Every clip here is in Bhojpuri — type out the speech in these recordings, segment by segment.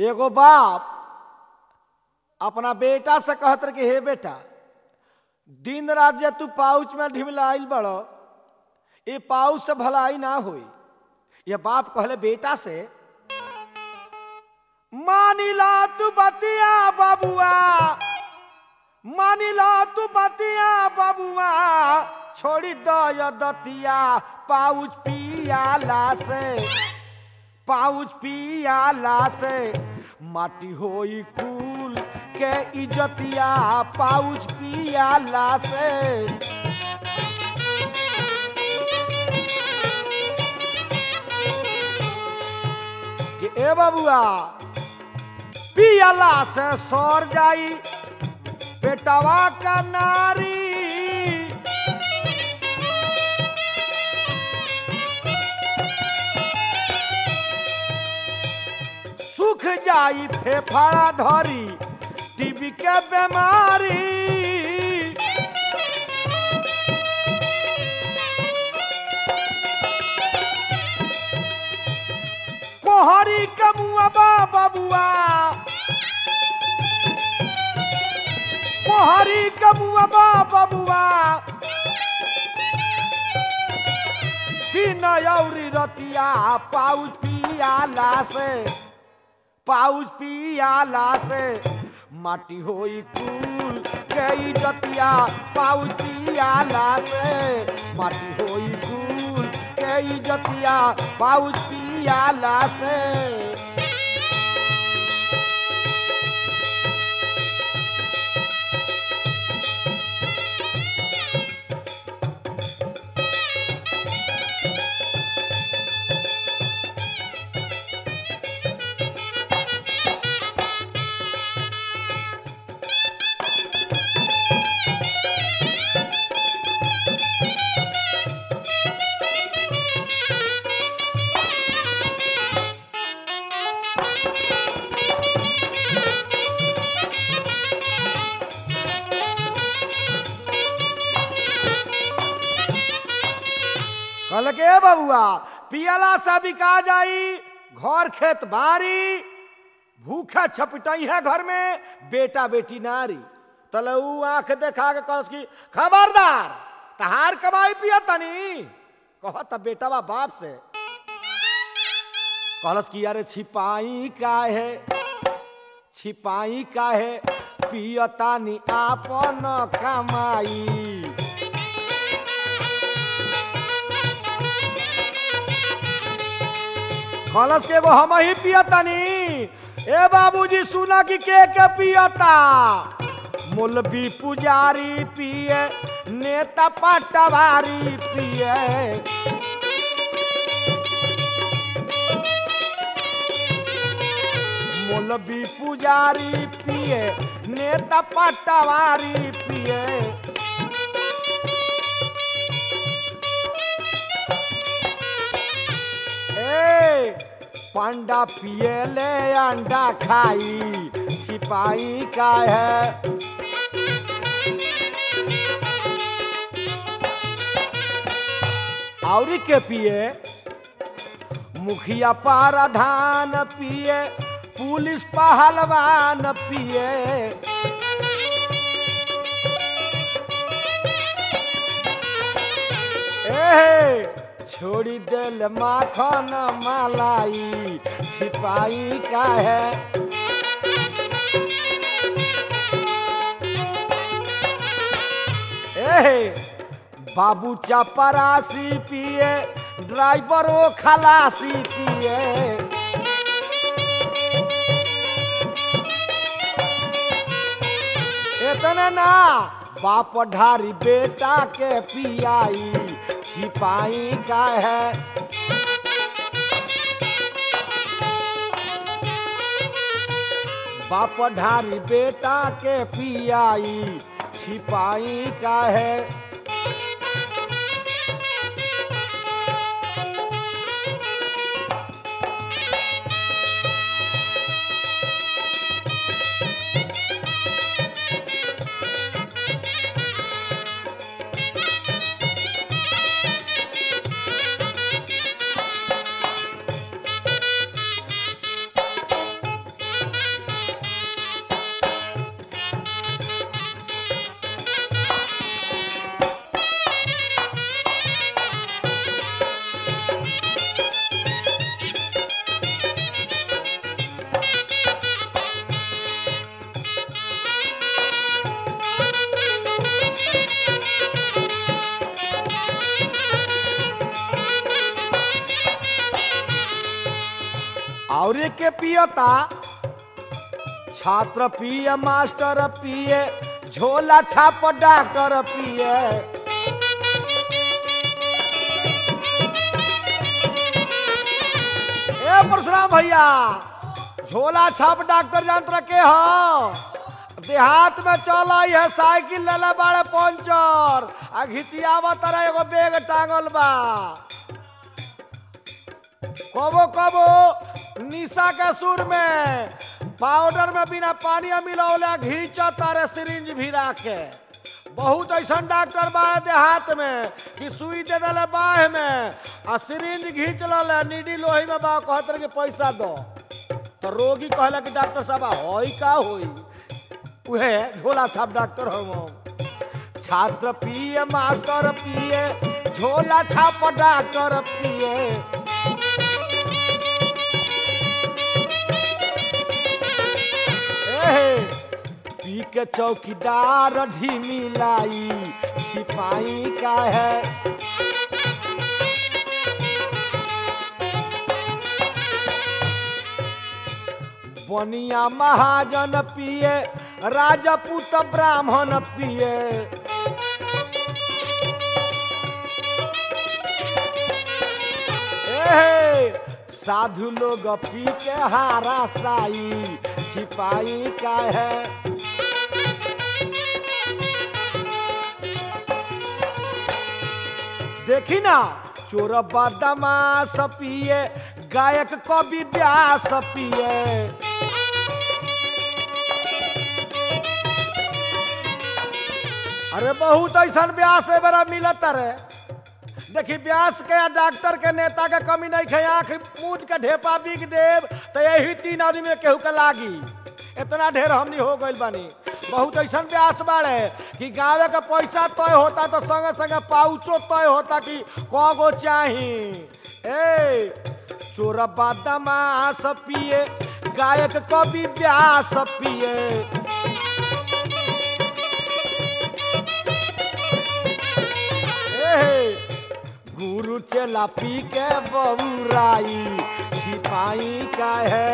एगो बाप अपना बेटा से कहत रहे कि हे बेटा दिन रात जे तू पाउच में ढिमलाइल बड़ो ये पाउच से भलाई ना होई ये बाप कहले बेटा से मानिला तू बतिया बाबुआ मानिला तू बतिया बाबुआ छोड़ी दो ये दतिया पाउच पियाला से पाउच पियाला से माटी होई कुल के इजतिया पाउच पियाला से कि ए बाबुआ पियाला से सर जाई पेटवा का नारी सुख जाई फेफड़ा धरी टीबी के बीमारी कोहरी के मुआबा बबुआ कोहरी के मुआबा बबुआ दिन औरी रतिया पाउच पियाला से पाउच पियाला से माटी होई कुल गई जतिया पाउच पियाला से माटी होई कुल गई जतिया पाउच पियाला से कहल के बबुआ पियला से बिका जाई घर खेत बारी भूखा छपटई है घर में बेटा बेटी नारी तलऊ आंख देखा के कहस की खबरदार तहार कमाई पिया तनी कहत बेटावा बाप से कहलस की अरे छिपाई का है छिपाई का है पियतानी आपन कमाई कलश के एगो हम ही पियतानी ए बाबूजी सुना कि के के पियता मुलबी पुजारी पिए नेता पटवारी पिए मुलबी पुजारी पिए नेता पटवारी पिए ए पांडा पिए ले अंडा खाई सिपाही का है और के पिए मुखिया पाराधान पिए पुलिस पहलवान पिए ए छोड़ी दिल माखन मलाई छिपाई का है ए बाबू चपरासी पिए ड्राइवरो खलासी पिए इतना ना बाप ढारी बेटा के पियाई छिपाई का है बाप ढारी बेटा के पियाई छिपाई का है और के पियता छात्र पिए मास्टर पिए झोला छाप डॉक्टर पिए ए परशुराम भैया झोला छाप डॉक्टर यंत्र के हो देहात में चल है साइकिल लेले बाड़े पंचर आ घिचियावा तरह एगो बैग टांगल बा कबो कबो निशा के सुर में पाउडर में बिना पानी मिलौले घींच तारे सिरिंज भिरा के बहुत ऐसा डॉक्टर बाड़े देहात में कि सुई दे दिले बाह में आ सिरिंज घींच लले नीडी लोही में बा कहत के पैसा दो तो रोगी कहला कि डॉक्टर साहब होई का होई उहे झोला छाप डॉक्टर हो छात्र पिए मास्टर पिए झोला छाप डॉक्टर पिए एहे, पी के चौकीदार ढीमी लाई छिपाई का है बनिया महाजन पिए राजपूत ब्राह्मण पिए एहे, साधु लोग पी के हारा साई छिपाई का है देखी ना चोर बदमाश पिए गायक कवि व्यास पिए अरे बहुत ऐसा व्यास है बड़ा मिलत रे देखी व्यास के या डॉक्टर के नेता के कमी नहीं खे आंख मूझ के ढेपा बिग देव तो यही तीन आदमी में केहू के लागी इतना ढेर हमनी हो गइल बानी बहुत ऐसा व्यास बाड़े कि गावे के पैसा तय होता तो संगे संगे पाउचो तय होता कि कगो चाही ए चोर बदमाश पिए गायक कवि व्यास पिए एहे, गुरु चला पी के बबुराई छिपाई का है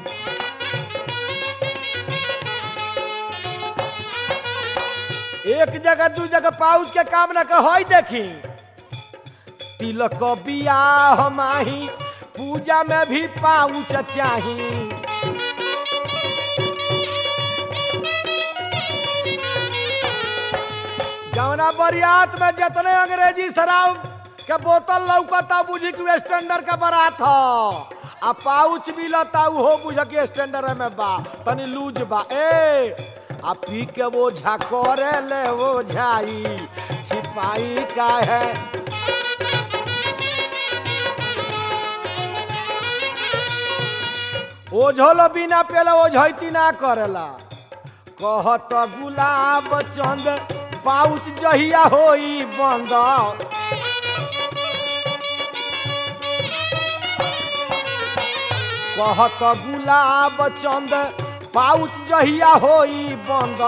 एक जगह दू जगह पाउच के काम न के होई देखी तिलक बियाह माही पूजा में भी पाउच चाही जौना बरियात में जितने अंग्रेजी शराब के बोतल लौकता बुझी कि स्टैंडर्ड के बारात ह आ पाउच मिलता उहो बुझ के स्टैंडर्ड में बा तनी लूज बा ए आ पी के वो झकोरे ले वो झाई छिपाई का है ओझोलो बिना पेला ओझैती ना करेला कहत गुलाब चंद पाउच जहिया होई बंद कहत गुलाब चंद पाउच जहिया होई बंद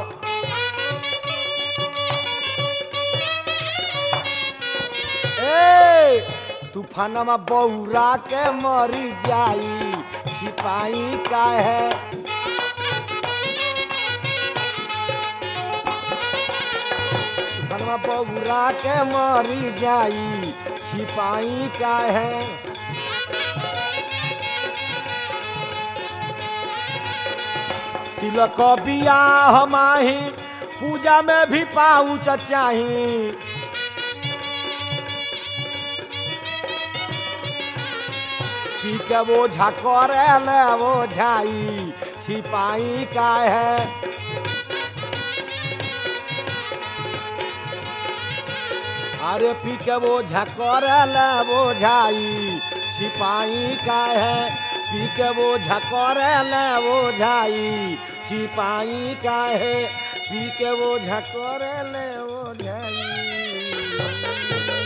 ए तूफानमा बौरा के मरी जाई छिपाई का है तूफानमा बौरा के मरी जाई छिपाई का है तिलक बियाह माही पूजा में भी पाउच चाही पी के वो झकोरे ले वो झाई छिपाई का है अरे पी के वो झकोरे ले वो झाई छिपाई का है पी के वो झकोरे ले वो झाई छिपाई का है पी के वो झकोरे ले वो झाई